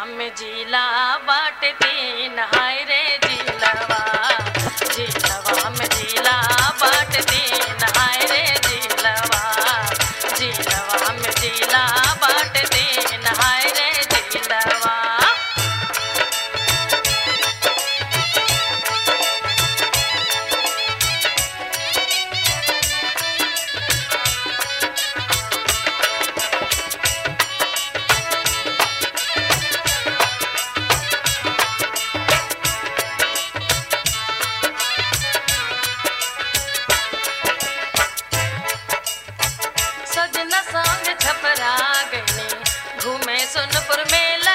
में जिला बाट तीन हाय रे जिलवा जिलवा में जिला बाट तीन हाय रे जिलवा जिलवा में जिला बाट तीन हाय रे जिलवा सजना संग छपरा गईनी घूमे सोनपुर मेला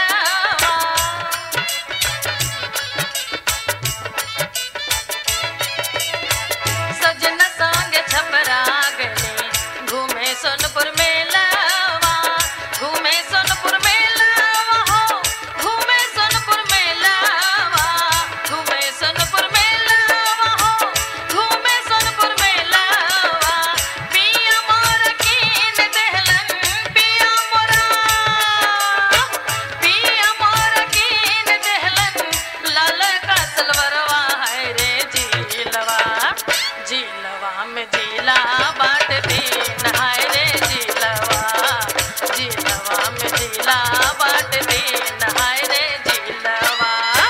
सजना संग छपरा गईनी घूमे सोनपुर मेला घूमे सोनपुर मेला हो घूमे सोनपुर मेला घूमे सोनपुर मेला हो घूमे सोनपुर मेला पिया मोर कीन देहलन पिया मोरा पिया मोर कीन देहलन लाल का सलवरवा है रे जिलवा जिलवा में जिला बाट तीन हाय रे जिलवा जिलवा में जिला बाट तीन हाय रे जिलवा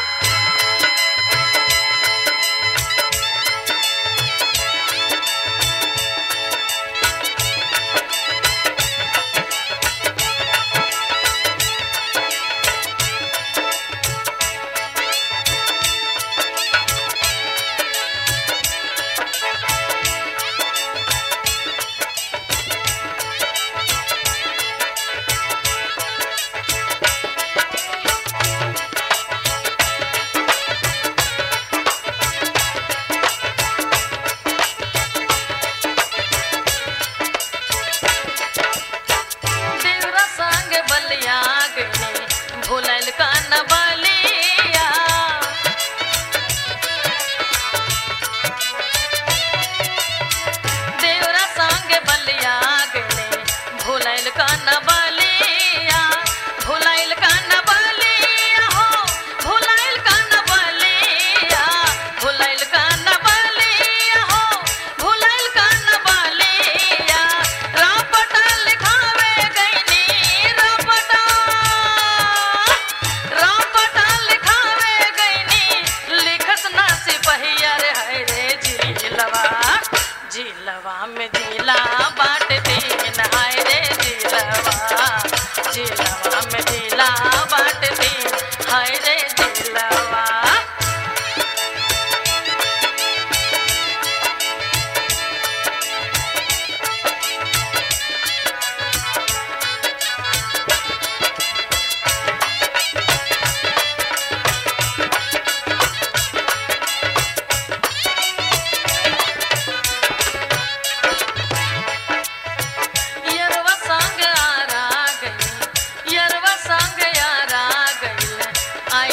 देवरा संग बलिया गने भूलल का न बलिया देवरा संग बलिया गने भूलल का न बलिया भूलल का न बलिया हो भूलल का न बलिया भूलल का न बलिया हो भूलल का न बलिया रापटा लिखावे गईनी रापटा रापटा लिखावे गईनी लिखत ना सिपहिया रे हाय रे जिलवा जिलवा में जिला बाट तीन हाय रे जिलवा जिलवा में जिला बाट तीन हाय रे जिलवा यरवा संग आरा गई यरवा संग आरा गई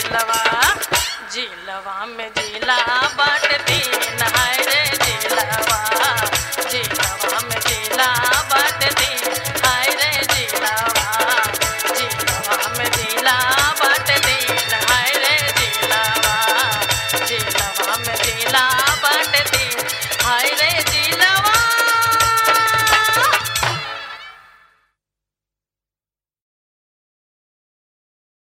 झीलवा झीलवा में झीला बाट दिन हाय